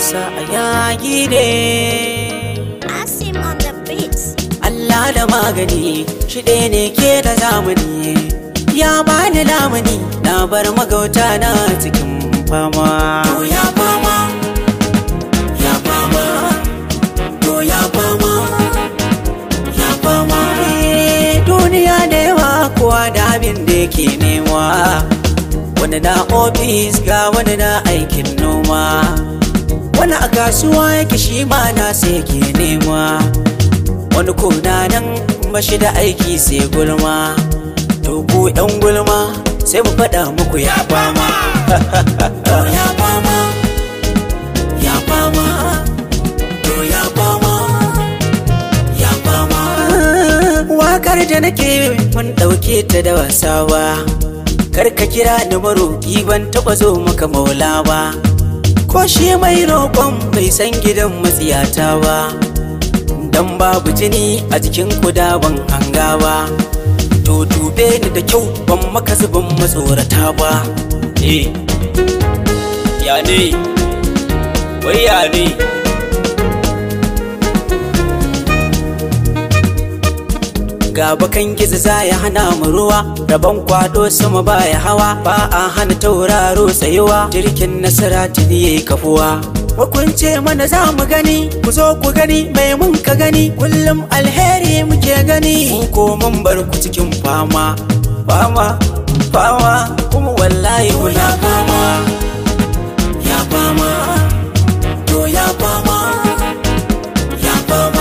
sa a yaƙi ne Asim on the beats. Allah da magani shi ɗaya ne ke da zamani ya bani lamuni na bar magauta na cikin fama to ya fama ya fama to ya fama ya fama Eh, duniya da yawa kowa da abin da yake nema wani na ofis ga wani na aikin noma wani a kasuwa yake shi ma na sai ke nema wani kuna nan mashi da aiki sai gulma to ku yan gulma sai mu faɗa muku ya fama to ya fama ya fama to ya fama ya fama wakar da nake mun ɗauke ta da wasa ba kar ka kira ni maroƙi ban taɓa zo maka maula ba ko shi mai roƙon bai san gidan matsiyata ba dan babu jini a jikin kuda ban hanga ba to dube ni da kyau ban maka zubin matsorata ba eh ya ne wai ya ne ga bakan gizo za ya hana mu ruwa rabon kwado sama baya hawa ba a hana tauraro tsayuwa jirgin nasara tuni yayi kafuwa Hukunce mana za mu gani, ku zo ku gani mai mun ka gani, kullum alheri muke gani. Mu ko mun bar ku cikin fama, fama, fama, kuma wallahi kuna fama. Ya fama, to ya fama, ya fama.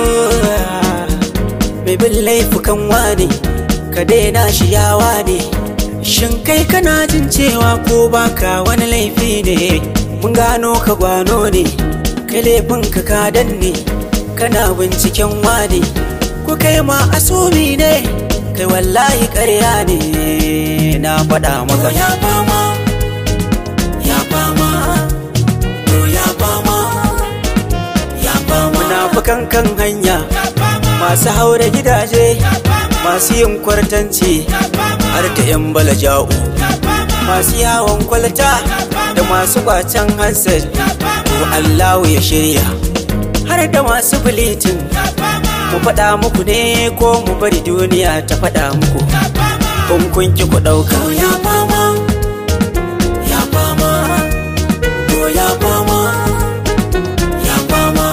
Mai bin laifukan wane, ka daina shi yawa ne. Shin kai kana jin cewa ko baka wani laifi ne? mun gano ka gwano ne kai laifin ka kadan ne kana binciken wane ku kai ma asumi ne kai wallahi ƙarya ne na faɗa maka ya fama ya fama to ya fama ya fama munafukan kan hanya masu haura gidaje masu yin kwartanci har da 'yan balaja'u masu yawon kwalta da masu kwacen hansel to Allahu ya shirya har da masu bilitin mu faɗa muku ne ko mu bari duniya ta faɗa muku kun kun ki ku ɗauka ya fama ya fama to ya fama ya fama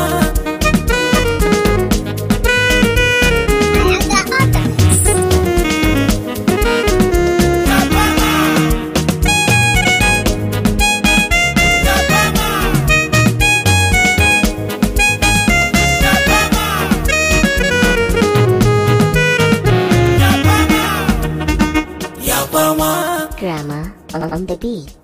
ya fama Drama on the beat.